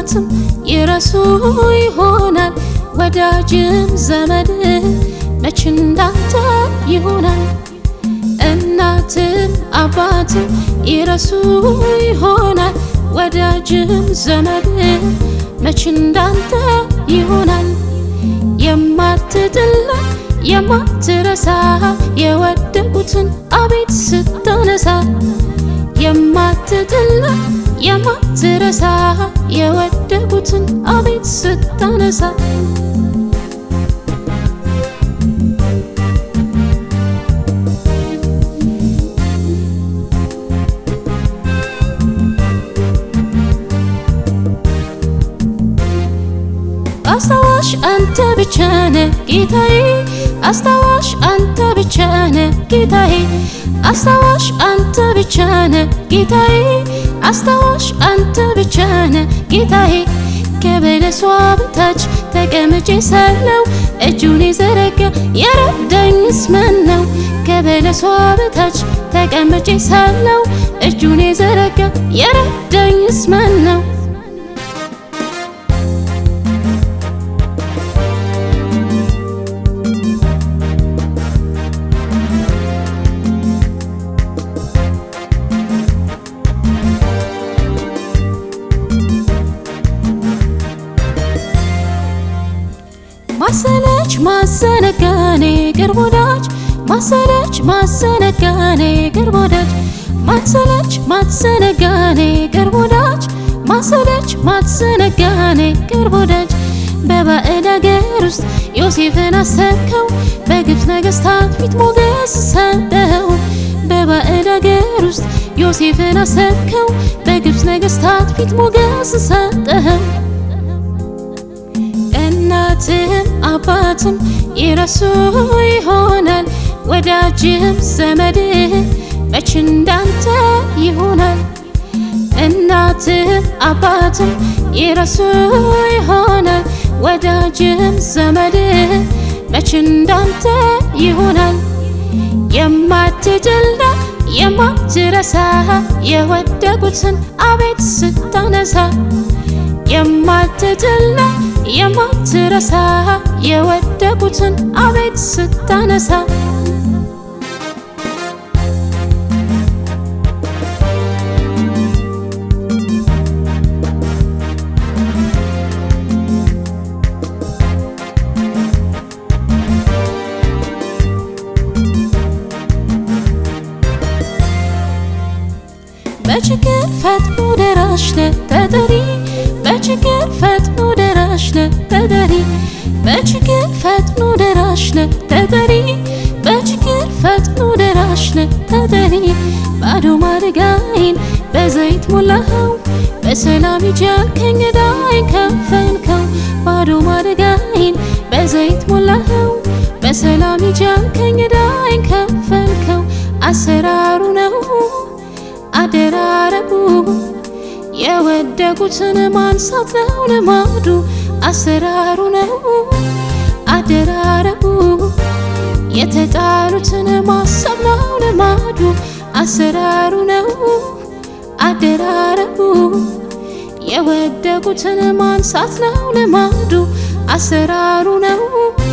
አባትም ይረሱ ይሆናል ወዳጅም ዘመድ መች እንዳንተ ይሆናል እናትም አባትም ይረሱ ይሆናል ወዳጅም ዘመድ መች እንዳንተ ይሆናል የማትጥላ የማትረሳ የወደቁትን አቤት ስታነሳ የማትጥላ የማትረሳ የወደቁትን አቤት ስታነሳ አስታዋሽ አንተ ብቻ ነህ ጌታዬ፣ አስታዋሽ አንተ ብቻ ነህ ጌታዬ፣ አስታዋሽ አንተ ብቻ ነህ ጌታዬ፣ አስታዋሽ አንተ ብቻ ነህ ጌታዬ። ከበለሷ በታች ተቀምጬ ሳለው እጁን የዘረጋ የረዳኝስ ማን ነው? ከበለሷ በታች ተቀምጬ ሳለው እጁን የዘረጋ የረዳኝስ ማን ነው? ማሰለች ማዘነጋኔ ቅርብ ወዳጅ ማሰለች ማዘነጋኔ ቅርብ ወዳጅ ማሰለች ማዘነጋኔ ቅርብ ወዳጅ ማሰለች ማዘነጋኔ ቅርብ ወዳጅ በባዕድ አገር ውስጥ ዮሴፍን አሰብከው በግብፅ ነገሥታት ፊት ሞገስ ሰጠው በባዕድ አገር ውስጥ ዮሴፍን አሰብከው በግብፅ ነገሥታት ፊት ሞገስ ሰጠው እናትም አባትም ይረሱ ይሆናል ወዳጅም ዘመድህ መች እንዳንተ ይሆናል። እናትም አባትም ይረሱ ይሆናል ወዳጅም ዘመድህ መች እንዳንተ ይሆናል። የማትጥልና የማትረሳ የወደቁትን አቤት ስታነሳ የማትጥልና የማትረሳ የወደቁትን አቤት ስታነሳ በችግር ፈጥኖ ደራሽ ነህ ተጠሪ በችግር ፈጥኖ ደራሽ ነህ ተጠሪ በችግር ፈጥኖ ደራሽ ነህ ተጠሪ በችግር ፈጥኖ ደራሽ ነህ ተጠሪ ባዶ ማድጋይን በዘይት ሞላኸው በሰላም ይጃልከኝ ዕዳዬን ከፈልከው ባዶ ማድጋይን በዘይት ሞላኸው በሰላም ይጃልከኝ ዕዳዬን ከፈልከው አሰራሩ ነው አደራረጉ የወደቁትን ማንሳት ነው ልማዱ አሰራሩ ነው አደራረጉ የተጣሉትን ማሰብ ነው ልማዱ አሰራሩ ነው አደራረጉ የወደቁትን ማንሳት ነው ልማዱ አሰራሩ ነው